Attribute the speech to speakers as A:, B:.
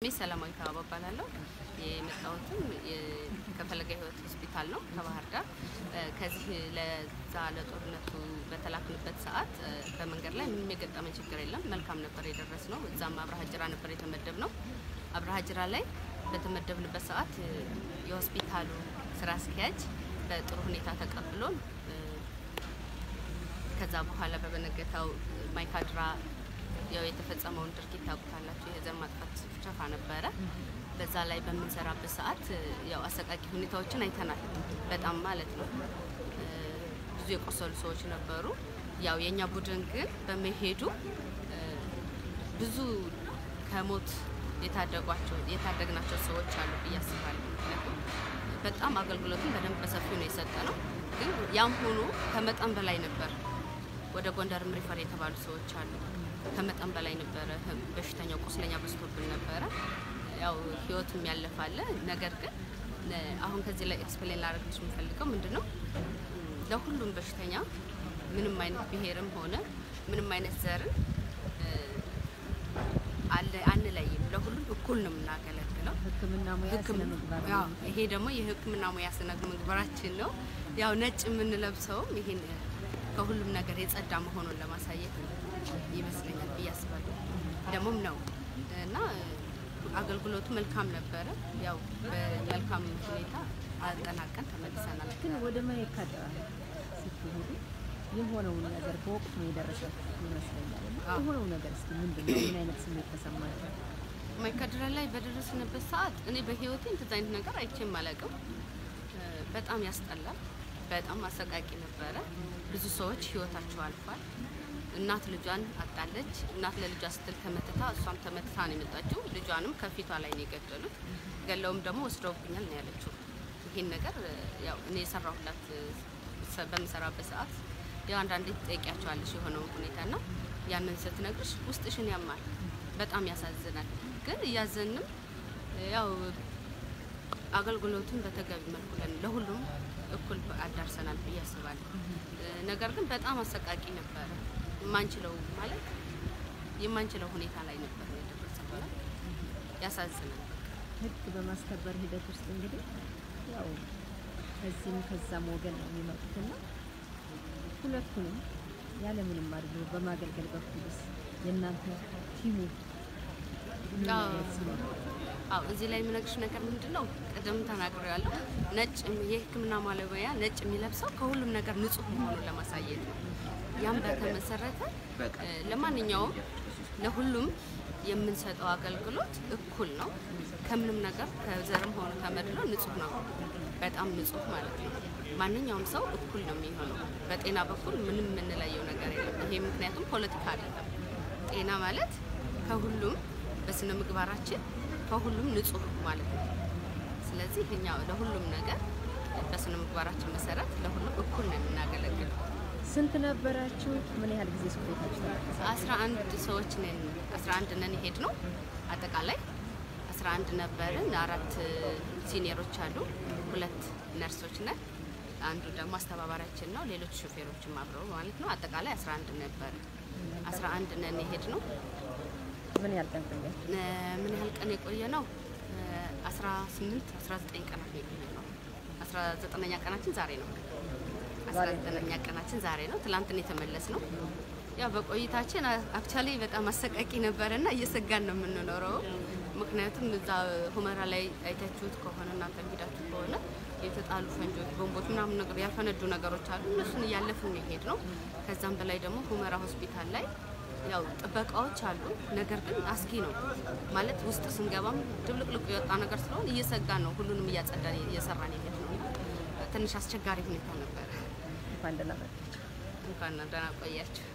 A: ስሜ ሰላማዊ ተባባ እባላለሁ። የመጣሁትም ከፈለገ ሕይወት ሆስፒታል ነው ከባህር ዳር። ከዚህ ለዛ ለጦርነቱ በተላክንበት ሰዓት በመንገድ ላይ ምንም የገጠመን ችግር የለም። መልካም ነበር የደረስ ነው። እዛም አብርሃ ጅራ ነበር የተመደብ ነው። አብርሃ ጅራ ላይ በተመደብንበት ሰዓት የሆስፒታሉ ስራ አስኪያጅ በጥሩ ሁኔታ ተቀብሎን ከዛ በኋላ በበነገታው ማይካድራ ያው የተፈጸመውን ድርጊት ታውቁታላችሁ። የዘር ማጥፋት ጭፍጨፋ ነበረ። በዛ ላይ በምንሰራበት ሰዓት ያው አሰቃቂ ሁኔታዎችን አይተናል። በጣም ማለት ነው። ብዙ የቆሰሉ ሰዎች ነበሩ። ያው የእኛ ቡድን ግን በመሄዱ ብዙ ከሞት የታደጓቸው የታደግናቸው ሰዎች አሉ ብዬ አስባለሁ። ምክንያቱም በጣም አገልግሎቱን በደንብ በሰፊው ነው የሰጠ ነው። ግን ያም ሆኖ ከመጠን በላይ ነበር። ወደ ጎንደርም ሪፈር የተባሉ ሰዎች አሉ። ከመጠን በላይ ነበረ። በሽተኛው ቁስለኛ በዝቶብን ነበረ። ያው ህይወትም ያለፋለ። ነገር ግን አሁን ከዚህ ላይ ኤክስፕሌን ላደርግልሽ የምፈልገው ምንድን ነው ለሁሉም በሽተኛ ምንም አይነት ብሔርም ሆነ ምንም አይነት ዘርን አንለይም። ለሁሉም እኩል ነው የምናገለግለው።
B: ሕክምና ሙያ ስነ ምግባር ነው።
A: ያው ይሄ ደግሞ የህክምና ሙያ ስነ ምግባራችን ነው። ያው ነጭ የምንለብሰውም ይሄን ከሁሉም ነገር የጸዳ መሆኑን ለማሳየት ይመስለኛል ብዬ አስባለሁ። ደግሞም ነው እና አገልግሎቱ መልካም ነበረ። ያው በመልካም ሁኔታ አጠናቀን ተመልሰናል።
B: ግን ወደ ማይካድራ ስትሄዱ የሆነውን ነገር በወቅቱ ነው የደረሰበት ይመስለኛል። እና
A: አዎ።
B: የሆነው ነገር እስኪ ምንድን ነው? ምን አይነት ስሜት ተሰማቸው?
A: ማይካድራ ላይ በደረስንበት ሰዓት እኔ በህይወቴ እንደዛ አይነት ነገር አይቼም አላውቅም። በጣም ያስጠላል። በጣም አሰቃቂ ነበረ። ብዙ ሰዎች ህይወታቸው አልፏል። እናት ልጇን አጣለች። እናት ለልጇ ስትል ተመትታ እሷም ተመትታ ነው የመጣችው። ልጇንም ከፊቷ ላይ ነው የገደሉት። ገለውም ደግሞ ወስደውብኛል ነው ያለችው። ይሄን ነገር ያው እኔ የሰራሁላት ሰ- በምሰራበት ሰዓት ያው አንዳንዴ ትጠይቂያቸዋለሽ የሆነውን ሁኔታ ና ያንን ስትነግርሽ ውስጥሽን ያማል። በጣም ያሳዝናል። ግን እያዘንም ያው አገልግሎቱን በተገቢ መልኩ ለን- ለሁሉም እኩል አዳርሰናል ብዬ አስባለሁ። ነገር ግን በጣም አሰቃቂ ነበረ። የማንችለው ማለት የማንችለው ሁኔታ ላይ ነበር የደረሰው እና ያሳዝናል።
B: ህግ በማስከበር ሂደት ውስጥ እንግዲህ ያው ከዚህም ከዛም ወገን ነው የሚመጡትና ሁለቱንም ያለምንም አድሎ በማገልገል በኩልስ የእናንተ ቲሙ ምን
A: አዎ።
B: አይነት ስሜት ነው?
A: አዎ እዚህ ላይ የምነግርሽ ነገር ምንድን ነው? ቅድም ተናግሬያለሁ። ነጭ የሕክምና ባለሙያ ነጭ የሚለብሰው ከሁሉም ነገር ንጹህ መሆኑን ለማሳየት ነው። ያም በተመሰረተ እ፣ ለማንኛውም ለሁሉም የምንሰጠው አገልግሎት እኩል ነው። ከምንም ነገር ከዘርም ሆነ ከመድሎ ንጹህ ነው። በጣም ንጹህ ማለት ነው። ማንኛውም ሰው እኩል ነው የሚሆነው። በጤና በኩል ምንም የምንለየው ነገር የለም። ይሄ ምክንያቱም ፖለቲካ አይደለም። ጤና ማለት ከሁሉም በስነ ምግባራችን ከሁሉም ንጹህ ማለት ነው። ስለዚህ እኛ ለሁሉም ነገር በስነ ምግባራችን መሰረት ለሁሉም እኩል ነው የምናገለግለው።
B: ስንት ነበራችሁ? ምን ያህል ጊዜ ስቆይታችሁ ተመለሳችሁ?
A: አስራ አንድ ሰዎች ነን። አስራ አንድ ነን የሄድ ነው አጠቃላይ አስራ አንድ ነበርን። አራት ሲኒየሮች አሉ፣ ሁለት ነርሶች ነን፣ አንዱ ደግሞ አስተባባሪያችን ነው። ሌሎች ሾፌሮችም አብረው ማለት ነው። አጠቃላይ አስራ አንድ ነበረ። አስራ አንድ ነን የሄድ ነው።
B: ምን ያህል ቀን ቆያችሁ?
A: ምን ያህል ቀን የቆየ ነው? አስራ ስምንት አስራ ዘጠኝ ቀናት ነው የቆየ ነው። አስራ ዘጠነኛ ቀናችን ዛሬ ነው። አስራ
B: ዛሬ ነው።
A: ዘጠነኛ ቀናችን ዛሬ ነው። ትላንትን የተመለስ ነው። ያው በቆይታችን አክቹዋሊ በጣም አሰቃቂ ነበረና እየሰጋን ነው የምንኖረው። ምክንያቱም እዛ ሁመራ ላይ አይታችሁት ከሆነ እናንተ ሄዳችሁ ከሆነ የተጣሉ ፈንጆች፣ ቦምቦች ምናምን ነገር ያልፈነዱ ነገሮች አሉ። እነሱን እያለፍን ነው የሄድ ነው። ከዛም በላይ ደግሞ ሁመራ ሆስፒታል ላይ ያው ጥበቃዎች አሉ። ነገር ግን አስጊ ነው ማለት ውስጥ ስንገባም ድብልቅልቁ የወጣ ነገር ስለሆነ እየሰጋን ነው። ሁሉንም እያጸዳን እየሰራን የሄድ ነው እና ትንሽ አስቸጋሪ ሁኔታ ነበረ።
B: እንኳን ደህና መጣችሁ።
A: እንኳን ደህና ቆያችሁ።